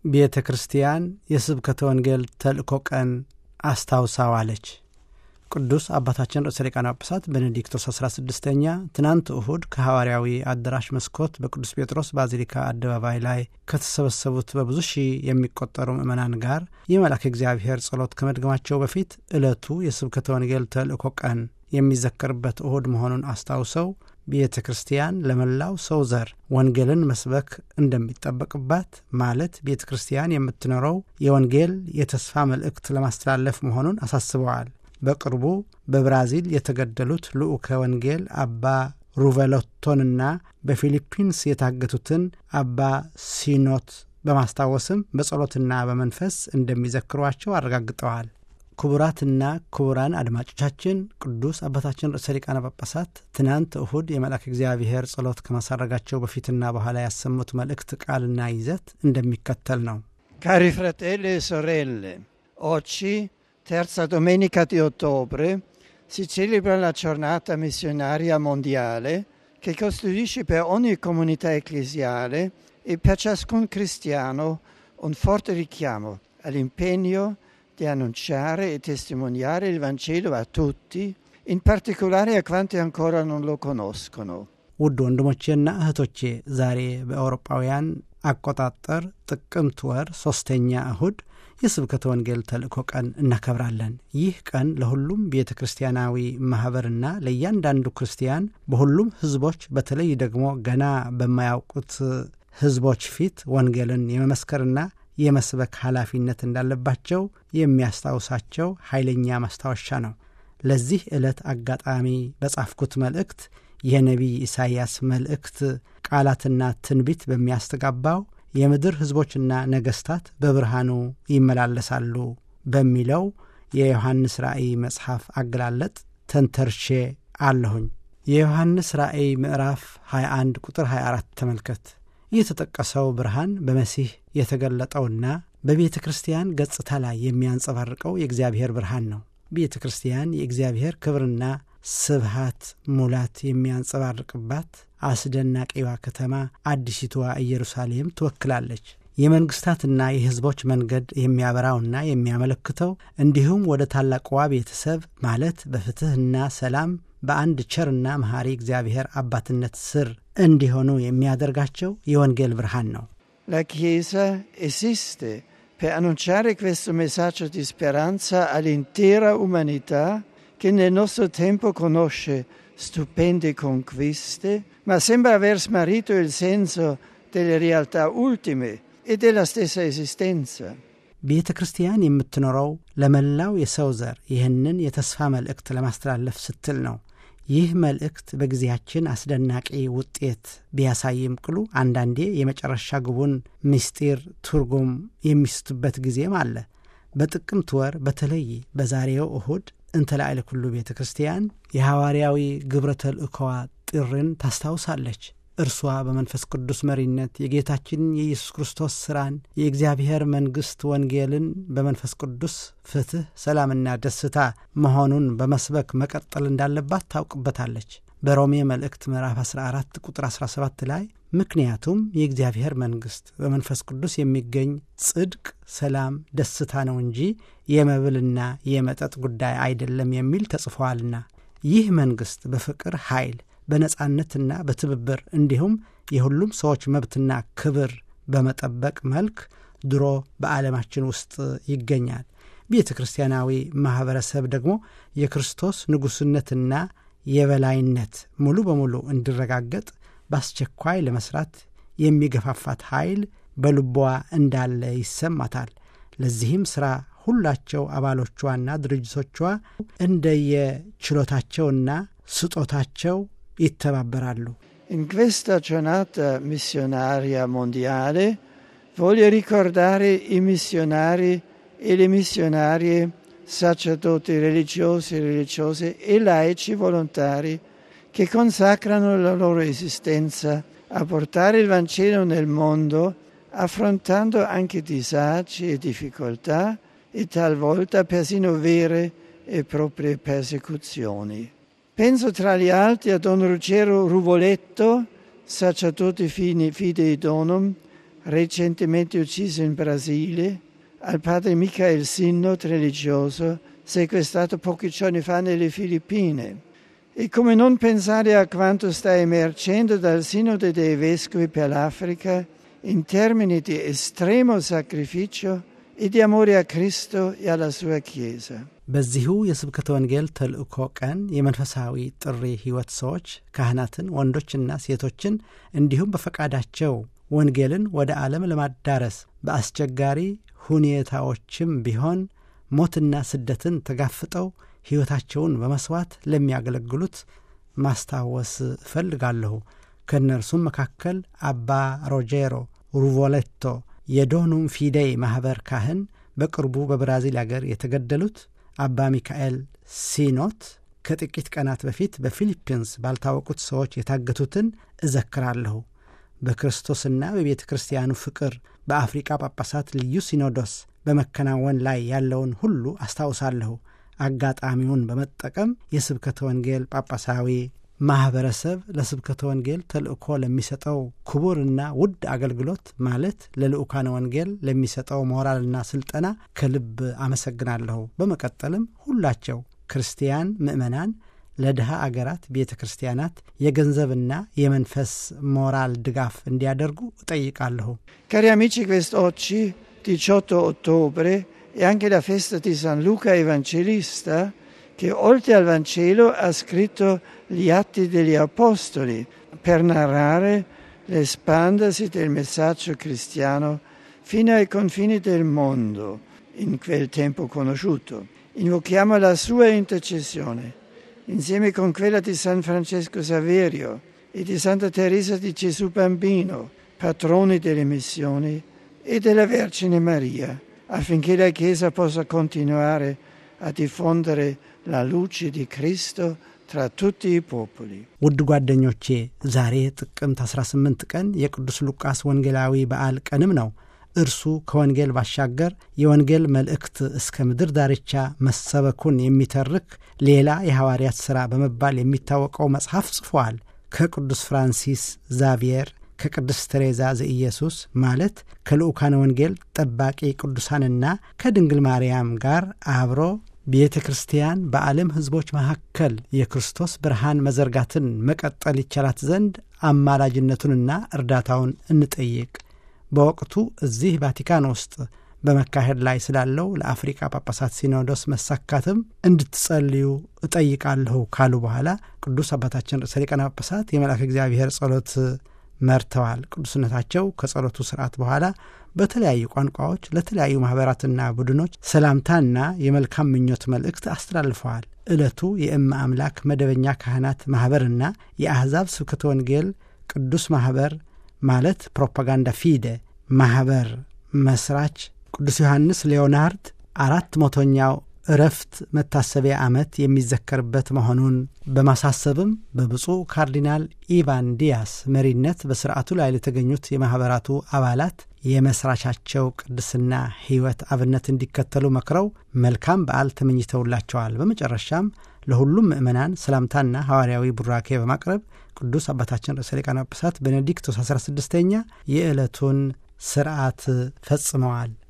ቤተ ክርስቲያን የስብከተ ወንጌል ተልእኮ ቀን አስታውሳዋለች። ቅዱስ አባታችን ርዕሰ ሊቃነ ጳጳሳት ቤኔዲክቶስ 16ኛ ትናንት እሁድ ከሐዋርያዊ አዳራሽ መስኮት በቅዱስ ጴጥሮስ ባዚሊካ አደባባይ ላይ ከተሰበሰቡት በብዙ ሺህ የሚቆጠሩ ምዕመናን ጋር የመልአከ እግዚአብሔር ጸሎት ከመድገማቸው በፊት ዕለቱ የስብከተ ወንጌል ተልእኮ ቀን የሚዘከርበት እሁድ መሆኑን አስታውሰው ቤተ ክርስቲያን ለመላው ሰው ዘር ወንጌልን መስበክ እንደሚጠበቅባት ማለት ቤተ ክርስቲያን የምትኖረው የወንጌል የተስፋ መልእክት ለማስተላለፍ መሆኑን አሳስበዋል። በቅርቡ በብራዚል የተገደሉት ልዑከ ወንጌል አባ ሩቨሎቶንና በፊሊፒንስ የታገቱትን አባ ሲኖት በማስታወስም በጸሎትና በመንፈስ እንደሚዘክሯቸው አረጋግጠዋል። ክቡራትና ክቡራን አድማጮቻችን ቅዱስ አባታችን ርዕሰ ሊቃነ ጳጳሳት ትናንት እሁድ የመልአክ እግዚአብሔር ጸሎት ከማሳረጋቸው በፊትና በኋላ ያሰሙት መልእክት ቃልና ይዘት እንደሚከተል ነው። Cari fratelli e sorelle, oggi, terza domenica di ottobre, si celebra la giornata missionaria mondiale che costituisce per ogni comunità ecclesiale e per ciascun cristiano un forte richiamo all'impegno di annunciare e testimoniare il Vangelo a tutti, in particolare a quanti ancora non lo conoscono. ውድ ወንድሞቼና እህቶቼ ዛሬ በአውሮጳውያን አቆጣጠር ጥቅምት ወር ሦስተኛ እሁድ የስብከተ ወንጌል ተልእኮ ቀን እናከብራለን። ይህ ቀን ለሁሉም ቤተ ክርስቲያናዊ ማኅበርና ለእያንዳንዱ ክርስቲያን በሁሉም ሕዝቦች በተለይ ደግሞ ገና በማያውቁት ሕዝቦች ፊት ወንጌልን የመመስከርና የመስበክ ኃላፊነት እንዳለባቸው የሚያስታውሳቸው ኃይለኛ ማስታወሻ ነው። ለዚህ ዕለት አጋጣሚ በጻፍኩት መልእክት የነቢይ ኢሳይያስ መልእክት ቃላትና ትንቢት በሚያስተጋባው የምድር ሕዝቦችና ነገሥታት በብርሃኑ ይመላለሳሉ በሚለው የዮሐንስ ራእይ መጽሐፍ አገላለጥ ተንተርሼ አለሁኝ። የዮሐንስ ራእይ ምዕራፍ 21 ቁጥር 24 ተመልከት። የተጠቀሰው ብርሃን በመሲህ የተገለጠውና በቤተ ክርስቲያን ገጽታ ላይ የሚያንጸባርቀው የእግዚአብሔር ብርሃን ነው። ቤተ ክርስቲያን የእግዚአብሔር ክብርና ስብሃት ሙላት የሚያንጸባርቅባት አስደናቂዋ ከተማ አዲሲቷ ኢየሩሳሌም ትወክላለች። የመንግሥታትና የሕዝቦች መንገድ የሚያበራውና የሚያመለክተው እንዲሁም ወደ ታላቅዋ ቤተሰብ ማለት በፍትሕና ሰላም በአንድ ቸርና መሐሪ እግዚአብሔር አባትነት ስር እንዲሆኑ የሚያደርጋቸው የወንጌል ብርሃን ነው። La Chiesa esiste per annunciare questo messaggio di speranza all'intera umanità che nel nostro tempo conosce stupende conquiste, ma sembra aver smarrito il senso delle realtà ultime e della stessa esistenza. ቤተ ክርስቲያን የምትኖረው ለመላው የሰው ዘር ይህንን የተስፋ መልእክት ለማስተላለፍ ስትል ነው። ይህ መልእክት በጊዜያችን አስደናቂ ውጤት ቢያሳይም ቅሉ አንዳንዴ የመጨረሻ ግቡን ምስጢር ትርጉም የሚስትበት ጊዜም አለ። በጥቅምት ወር በተለይ በዛሬው እሁድ እንተ ላዕለ ኩሉ ቤተ ክርስቲያን የሐዋርያዊ ግብረ ተልእኮዋ ጥርን ታስታውሳለች። እርሷ በመንፈስ ቅዱስ መሪነት የጌታችን የኢየሱስ ክርስቶስ ሥራን የእግዚአብሔር መንግሥት ወንጌልን በመንፈስ ቅዱስ ፍትሕ፣ ሰላምና ደስታ መሆኑን በመስበክ መቀጠል እንዳለባት ታውቅበታለች። በሮሜ መልእክት ምዕራፍ 14 ቁጥር 17 ላይ ምክንያቱም የእግዚአብሔር መንግሥት በመንፈስ ቅዱስ የሚገኝ ጽድቅ፣ ሰላም፣ ደስታ ነው እንጂ የመብልና የመጠጥ ጉዳይ አይደለም የሚል ተጽፏልና ይህ መንግሥት በፍቅር ኃይል በነጻነትና በትብብር እንዲሁም የሁሉም ሰዎች መብትና ክብር በመጠበቅ መልክ ድሮ በዓለማችን ውስጥ ይገኛል። ቤተ ክርስቲያናዊ ማኅበረሰብ ደግሞ የክርስቶስ ንጉሥነትና የበላይነት ሙሉ በሙሉ እንዲረጋገጥ በአስቸኳይ ለመስራት የሚገፋፋት ኃይል በልቧ እንዳለ ይሰማታል። ለዚህም ሥራ ሁላቸው አባሎቿና ድርጅቶቿ እንደየችሎታቸውና ስጦታቸው ይተባበራሉ። In questa giornata missionaria mondiale voglio ricordare i missionari e le missionarie, sacerdoti religiosi e religiose e laici volontari che consacrano la loro esistenza a portare il Vangelo nel mondo, affrontando anche disagi e difficoltà e talvolta persino vere e proprie persecuzioni. Penso tra gli altri a Don Ruggero Ruvoletto, sacerdote fidei donum, recentemente ucciso in Brasile, al padre Michael Sinnot, religioso, sequestrato pochi giorni fa nelle Filippine. E come non pensare a quanto sta emergendo dal Sinode dei Vescovi per l'Africa in termini di estremo sacrificio e di amore a Cristo e alla sua Chiesa. በዚሁ የስብከተ ወንጌል ተልእኮ ቀን የመንፈሳዊ ጥሪ ሕይወት ሰዎች ካህናትን፣ ወንዶችና ሴቶችን እንዲሁም በፈቃዳቸው ወንጌልን ወደ ዓለም ለማዳረስ በአስቸጋሪ ሁኔታዎችም ቢሆን ሞትና ስደትን ተጋፍጠው ሕይወታቸውን በመስዋዕት ለሚያገለግሉት ማስታወስ እፈልጋለሁ። ከእነርሱም መካከል አባ ሮጄሮ ሩቮሌቶ የዶኑም ፊዴይ ማኅበር ካህን፣ በቅርቡ በብራዚል አገር የተገደሉት አባ ሚካኤል ሲኖት፣ ከጥቂት ቀናት በፊት በፊሊፒንስ ባልታወቁት ሰዎች የታገቱትን እዘክራለሁ። በክርስቶስና በቤተ ክርስቲያኑ ፍቅር በአፍሪቃ ጳጳሳት ልዩ ሲኖዶስ በመከናወን ላይ ያለውን ሁሉ አስታውሳለሁ። አጋጣሚውን በመጠቀም የስብከተ ወንጌል ጳጳሳዊ ማኅበረሰብ ለስብከተ ወንጌል ተልእኮ ለሚሰጠው ክቡርና ውድ አገልግሎት ማለት ለልዑካነ ወንጌል ለሚሰጠው ሞራልና ስልጠና ከልብ አመሰግናለሁ። በመቀጠልም ሁላቸው ክርስቲያን ምዕመናን ለድሃ አገራት ቤተ ክርስቲያናት የገንዘብና የመንፈስ ሞራል ድጋፍ እንዲያደርጉ እጠይቃለሁ። Cari amici, quest'oggi, 18 ottobre, è anche la festa di San Luca Evangelista, che oltre al Vangelo ha scritto gli Atti degli Apostoli per narrare l'espandersi del messaggio cristiano fino ai confini del mondo in quel tempo conosciuto. Invochiamo la sua intercessione insieme con quella di San Francesco Saverio e di Santa Teresa di Gesù Bambino, patroni delle missioni, e della Vergine Maria, affinché la Chiesa possa continuare a diffondere la luce di Cristo tra tutti i popoli. ውድ ጓደኞቼ ዛሬ ጥቅምት 18 ቀን የቅዱስ ሉቃስ ወንጌላዊ በዓል ቀንም ነው። እርሱ ከወንጌል ባሻገር የወንጌል መልእክት እስከ ምድር ዳርቻ መሰበኩን የሚተርክ ሌላ የሐዋርያት ሥራ በመባል የሚታወቀው መጽሐፍ ጽፏል። ከቅዱስ ፍራንሲስ ዛቪየር ከቅድስት ቴሬዛ ዘኢየሱስ ማለት ከልዑካነ ወንጌል ጠባቂ ቅዱሳንና ከድንግል ማርያም ጋር አብሮ ቤተ ክርስቲያን በዓለም ሕዝቦች መካከል የክርስቶስ ብርሃን መዘርጋትን መቀጠል ይቻላት ዘንድ አማላጅነቱንና እርዳታውን እንጠይቅ። በወቅቱ እዚህ ቫቲካን ውስጥ በመካሄድ ላይ ስላለው ለአፍሪቃ ጳጳሳት ሲኖዶስ መሳካትም እንድትጸልዩ እጠይቃለሁ ካሉ በኋላ ቅዱስ አባታችን ርዕሰ ሊቃነ ጳጳሳት የመልአከ እግዚአብሔር ጸሎት መርተዋል። ቅዱስነታቸው ከጸሎቱ ስርዓት በኋላ በተለያዩ ቋንቋዎች ለተለያዩ ማኅበራትና ቡድኖች ሰላምታና የመልካም ምኞት መልእክት አስተላልፈዋል። ዕለቱ የእመ አምላክ መደበኛ ካህናት ማኅበርና የአሕዛብ ስብከተ ወንጌል ቅዱስ ማኅበር ማለት ፕሮፓጋንዳ ፊደ ማኅበር መስራች ቅዱስ ዮሐንስ ሌዮናርድ አራት መቶኛው እረፍት መታሰቢያ ዓመት የሚዘከርበት መሆኑን በማሳሰብም በብፁዕ ካርዲናል ኢቫን ዲያስ መሪነት በስርዓቱ ላይ ለተገኙት የማኅበራቱ አባላት የመስራቻቸው ቅድስና ሕይወት አብነት እንዲከተሉ መክረው መልካም በዓል ተመኝተውላቸዋል። በመጨረሻም ለሁሉም ምእመናን ሰላምታና ሐዋርያዊ ቡራኬ በማቅረብ ቅዱስ አባታችን ርዕሰ ሊቃነ ጳጳሳት ቤኔዲክቶስ 16ኛ የዕለቱን ስርዓት ፈጽመዋል።